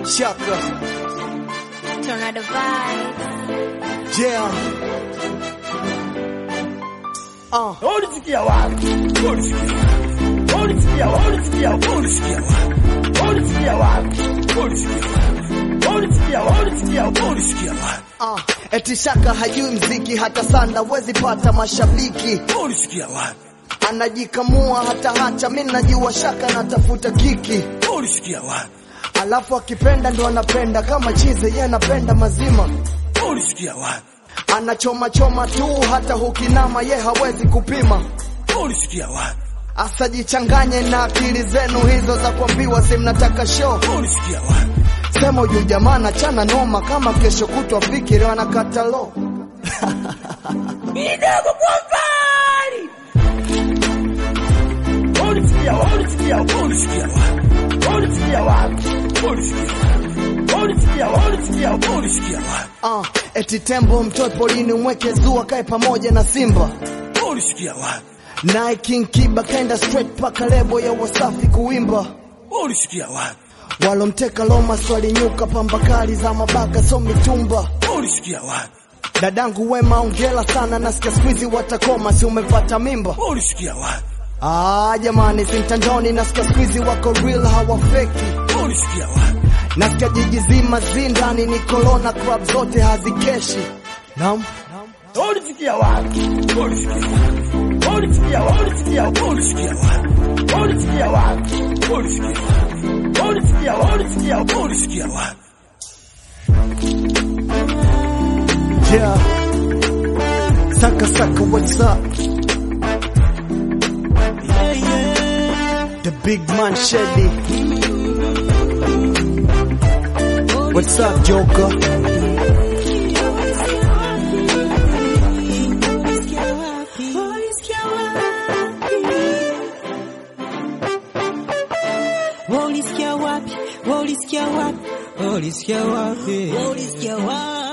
Shaka, Tornado vibes. yeah. Uh, Ulisikia wapi? Ulisikia wapi? Ulisikia wapi? Ulisikia wapi? Ulisikia wapi? Ulisikia wapi? Ulisikia wapi? Ulisikia wapi? Ulisikia wapi? Ulisikia wapi? uh, eti Shaka hajui mziki hata sana wezi pata mashabiki, Ulisikia wapi? anajikamua hata hacha. Mi najua Shaka natafuta kiki, Ulisikia wapi? alafu akipenda ndo anapenda kama chize, ye anapenda mazima, Ulisikia wapi? anachoma choma tu, hata hukinama ye hawezi kupima. Ulisikia wapi? Asajichanganye na akili zenu hizo za kuambiwa si mnataka show. Ulisikia wapi? Sema huyu jamaa nachana noma, kama kesho kutwa fikiri anakata lo. Kidogo kwa mbali. Ulisikia wapi? Ulisikia wapi? Ulisikia wapi? Ulisikia wapi? Ulisikia wapi? Ulisikia wapi? Ulisikia wapi? Ulisikia wapi? Uh, eti tembo mtoe polini umweke zua kae pamoja na simba Ulisikia wapi? naye King Kiba kaenda straight paka lebo ya Wasafi kuimba Ulisikia wapi? walomteka Loma swali nyuka pamba kali za mabaka so mitumba Ulisikia wapi? dadangu Wema ongela sana nasikia squeezy watakoma si umepata mimba Ulisikia wapi? ah jamani si mtandoni nasikia squeezy wako real hawafeki Ulisikia wapi? nasikia jiji zima zindani ni corona club zote hazikeshi naam Ulisikia wapi? Ulisikia wapi? Ulisikia wapi? Ulisikia wapi? Ulisikia wapi? Ulisikia wapi? Ulisikia wapi? Ulisikia wapi? Ulisikia wapi? Ulisikia wapi? Yeah. Saka Saka, what's up? The big man Shelly. What's up, Joker? Ulisikia wapi? Ulisikia wapi? Ulisikia wapi? Ulisikia wapi?